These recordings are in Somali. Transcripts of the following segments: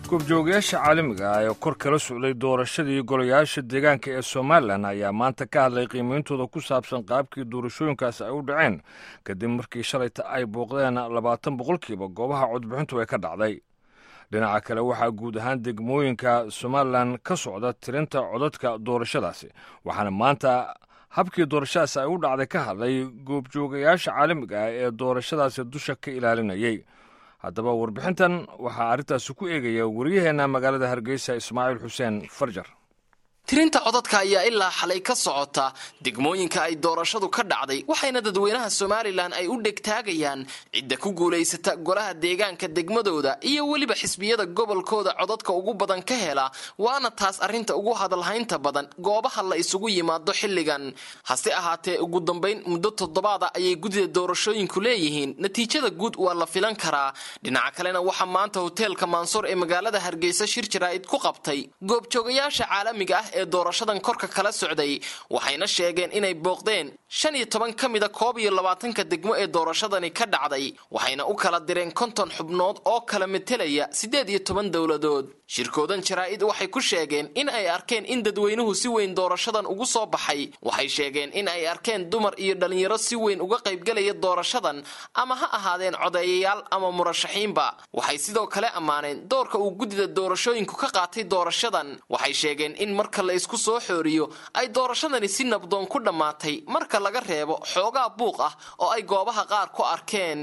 goobjoogayaasha caalamiga ah ee kor kala socday doorashadii golayaasha deegaanka ee somalilan ayaa maanta ka hadlay qiimeyntooda ku saabsan qaabkii doorashooyinkaasi ay u dhaceen kadib markii shalayta ay booqdeen labaatan boqolkiiba goobaha codbixintu ay ka dhacday dhinaca kale waxaa guud ahaan degmooyinka somalilan ka socda tirinta codadka doorashadaasi waxaana maanta habkii doorashadaasi ay u dhacday ka hadlay goobjoogayaasha caalamiga ah ee doorashadaasi dusha ka ilaalinayay haddaba warbixintan waxaa arrintaasi ku eegaya wariyaheenna magaalada hargeysa ismaaciil xuseen farjar tirinta codadka ayaa ilaa xalay ka socota degmooyinka ay doorashadu ka dhacday waxayna dadweynaha somalilan ay u dhegtaagayaan cidda ku guulaysata golaha deegaanka degmadooda iyo weliba xisbiyada gobolkooda codadka ugu badan ka hela waana taas arrinta ugu hadalhaynta badan goobaha la isugu yimaado xilligan hase ahaatee ugu dambayn muddo toddobaada ayay guddida doorashooyinku leeyihiin natiijada guud waa la filan karaa dhinaca kalena waxaa maanta hoteelka maansuur ee magaalada hargeysa shir jaraa'id ku qabtay goobjoogayaasha caalamiga ah ee doorashadan korka kala socday waxayna sheegeen inay booqdeen shan iyo toban ka mida koob iyo labaatanka degmo ee doorashadani ka dhacday waxayna u kala direen konton xubnood oo kala metelaya siddeed iyo toban dowladood shirkoodan jaraa'id waxay ku sheegeen in ay arkeen in dadweynuhu si weyn doorashadan ugu soo baxay waxay sheegeen in ay arkeen dumar iyo dhallinyaro si weyn uga qaybgalaya doorashadan ama ha ahaadeen codeeyayaal ama murashaxiinba waxay sidoo kale ammaaneen doorka uu guddida doorashooyinku ka qaatay doorashadan waxay sheegeen in marka la isku soo xooriyo ay doorashadani si nabdoon ku dhammaatay marka laga reebo xoogaa buuq ah oo ay goobaha qaar ku arkeen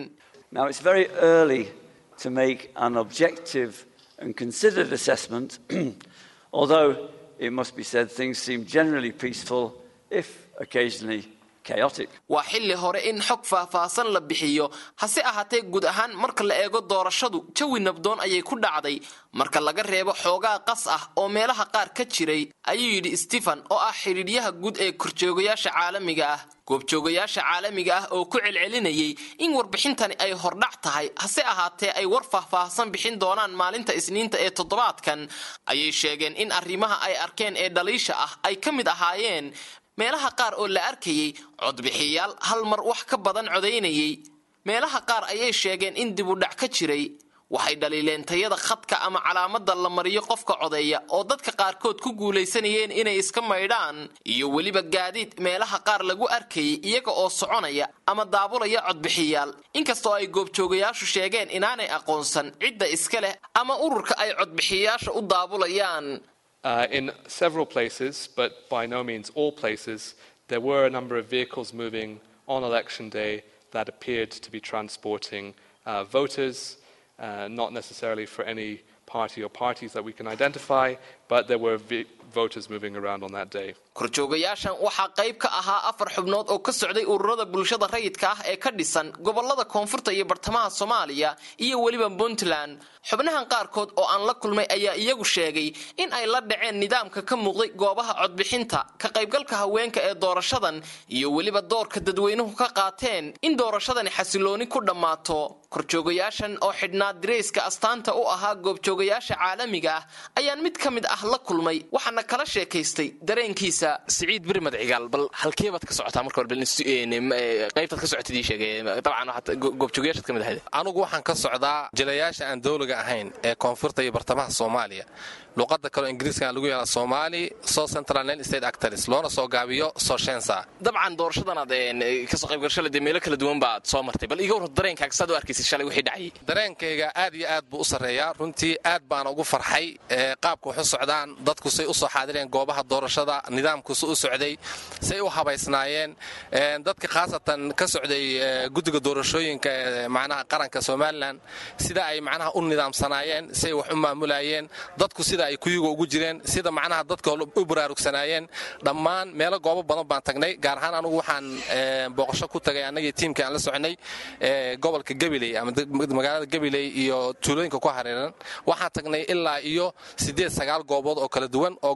and considered assessment, although it must be said things seem generally peaceful, if occasionally chaotic. waa xilli hore in xog faahfaahsan la bixiyo hase ahaatee guud ahaan marka la eego doorashadu jawi nabdoon ayay ku dhacday marka laga reebo xoogaa qas ah oo meelaha qaar ka jiray ayuu yidhi stephen oo ah xidhiidhyaha guud ee korjoogayaasha caalamiga ah goobjoogayaasha caalamiga ah oo ku celcelinayay in warbixintani ay hordhac tahay hase ahaatee ay war faahfaahsan bixin doonaan maalinta isniinta ee toddobaadkan ayay sheegeen in arrimaha ay arkeen ee dhaliisha ah ay ka mid ahaayeen meelaha qaar oo la arkayay codbixiyaal hal mar wax ka badan codaynayay meelaha qaar ayay sheegeen in dibudhac ka jiray waxay dhaliileen tayada khadka ama calaamada la mariyo qofka codeeya oo dadka qaarkood ku guulaysanayeen inay iska maydhaan iyo weliba gaadiid meelaha qaar lagu arkayay iyaga oo soconaya ama daabulaya codbixiyaal inkastoo ay goobjoogayaashu sheegeen inaanay aqoonsan cidda iska leh ama ururka ay codbixiyayaasha u daabulayaan Uh, in several places, but by no means all places, there were a number of vehicles moving on election day that appeared to be transporting uh, voters, uh, not necessarily for any party or parties that we can identify, but there were voters moving around on that day. korjoogayaashan waxaa qayb ka ahaa afar xubnood oo ka socday ururada bulshada rayidka ah ee ka dhisan gobolada koonfurta iyo bartamaha soomaaliya iyo weliba puntland xubnahan qaarkood oo aan la kulmay ayaa iyagu sheegay in ay la dhaceen nidaamka ka muuqday goobaha codbixinta ka qaybgalka haweenka ee doorashadan iyo weliba doorka dadweynuhu ka qaateen in doorashadani xasilooni ku dhammaato korjoogayaashan oo xidhnaa dirayska astaanta u ahaa goobjoogayaasha caalamiga ah ayaan mid ka mid ah la kulmay waxaana kala sheekaystay dareenkiisa siciid birmad cigaal bal halkeebaad ka socotaa marka hore qaybtaad ka socotid ii sheegay dabcan goobjoogayaashaad ka mid ahayd anugu waxaan ka socdaa jilayaasha aan dowliga ahayn ee koonfurta iyo bartamaha soomaaliya luqada kaleo ingiriiska lagu yaala somaali so central nine state actors loona soo gaabiyo soshensa dabcan doorashadanaad kasoo qaybgalashada dee meelo kala duwan baad soo martay bal iga war dareenkaaga saad u arkaysa shalay wixii dhacayay dareenkayga aad iyo aad buu u sarreeyaa runtii aad baana ugu farxay qaabka wax u socdaan dadku say u soo xaadireen goobaha doorashada nidaamkusu u socday say u habaysnaayeen dadka khaasatan ka socday guddiga doorashooyinka macnaha qaranka somalilan sida ay macnaha u nidaamsanaayeen say wax u maamulayeen dadku sida ay kuyuga ugu jireen sida macnaha dadka u baraarugsanaayeen dhammaan meelo goobo badan baan tagnay gaar ahaan anugu waxaan booqasho ku tagay annagii tiimkii aan la soconay gobolka gabiley ama magaalada gabiley iyo tuulooyinka ku hareeran waxaan tagnay ilaa iyo siddeed sagaal goobood oo kala duwan oo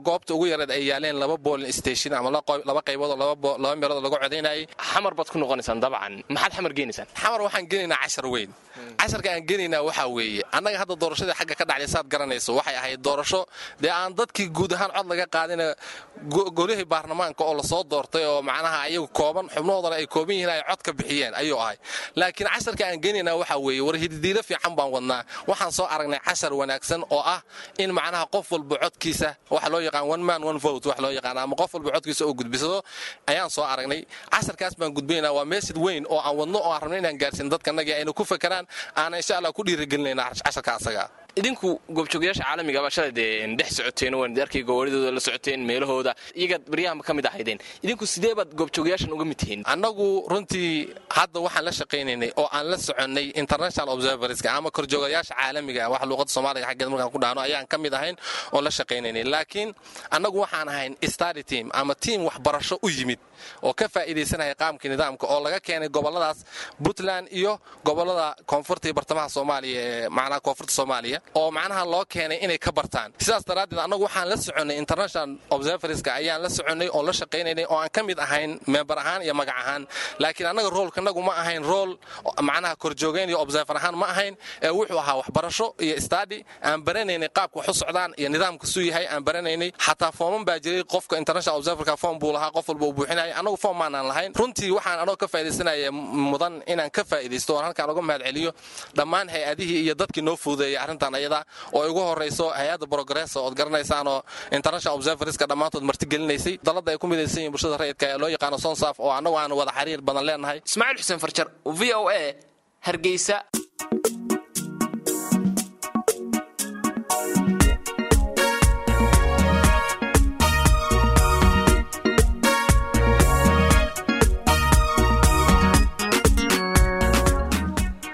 goobta ugu yareed ay yaaleen laba boolin station ama laba qaybood oo laba meelood lagu codaynayay xamar baad ku noqonaysaan dabcan maxaad xamar geenaysaan xamar waxaan gelaynaa cashar weyn casharka aan gelaynaa waxaa weeye annaga hadda doorashadii xagga ka dhacday saad garanayso waxay ahayd doorasho dee aan dadkii guud ahaan cod laga qaadina golihii baarlamaanka oo lasoo doortay oo macnaha ayagu kooban xubnahoodana ay kooban yihiin ay cod ka bixiyeen ayuu ahay laakiin casharka aan gelaynaa waxaa weeye war hididiilo fiican baan wadnaa waxaan soo aragnay cashar wanaagsan oo ah in macnaha qof walba codkiisa waxa loo yaqaan one man one vote wax loo yaqaan ama qof walba codkiisa oo gudbisado ayaan soo aragnay casharkaas baan gudbinaynaa waa meesid weyn oo aan wadno oo aan rabno inaan gaarsiin dadkanagii ayna ku fakaraan aana insha allah ku dhiirigelinayna casharka asaga idinku goobjoogayaasha caalamiga baa shalay dee dhex socoteen waan arkay gowaaridooda la socoteen meelahooda iyagaad baryahanba ka mid ahaydeen idinku sidee baad goobjoogayaashan uga mid tihiin annagu runtii hadda waxaan la shaqaynaynay oo aan la soconnay international observerska ama korjoogayaasha caalamiga wax luuqada soomaaliga xaggeed markaan ku dhahno ayaan ka mid ahayn oo la shaqaynaynay laakiin annagu waxaan ahayn study team ama tiim waxbarasho u yimid oo ka faa'iidaysanaya qaamka nidaamka oo laga keenay gobolladaas puntland iyo gobollada koonfurta iyo bartamaha soomaaliya ee macnaha koonfurta soomaaliya oo macnaha loo keenay inay ka bartaan sidaas daraaddeed annagu waxaan la soconnay international observerska ayaan la soconnay oo la shaqaynaynay oo aan ka mid ahayn member ahaan iyo magac ahaan laakiin annaga roolkanagu ma ahayn rool macnaha korjoogayn iyo observer ahaan ma ahayn ee wuxuu ahaa waxbarasho iyo stadi aan baranaynay qaabka wax u socdaan iyo nidaamka suu yahay aan baranaynay xataa fooman baa jiray qofka international observerka foom buu lahaa qof walba uu buuxinaya annagu foom maanaan lahayn runtii waxaan anoo ka faa'iidaysanaya mudan inaan ka faa'iidaysto oon halkaan uga mahad celiyo dhammaan hay-adihii iyo dadkii noo fuudeeyay arrintan ayada oo ugu horrayso hay-adda progress ood garanaysaan oo international observerska dhammaantood martigelinaysay dalladda ay ku midaysan yihin bulshada rayidka ee loo yaqaano sonsaf oo annagu aan wada xiriir badan leenahay ismaaciil xuseen farjar v o a hargeysa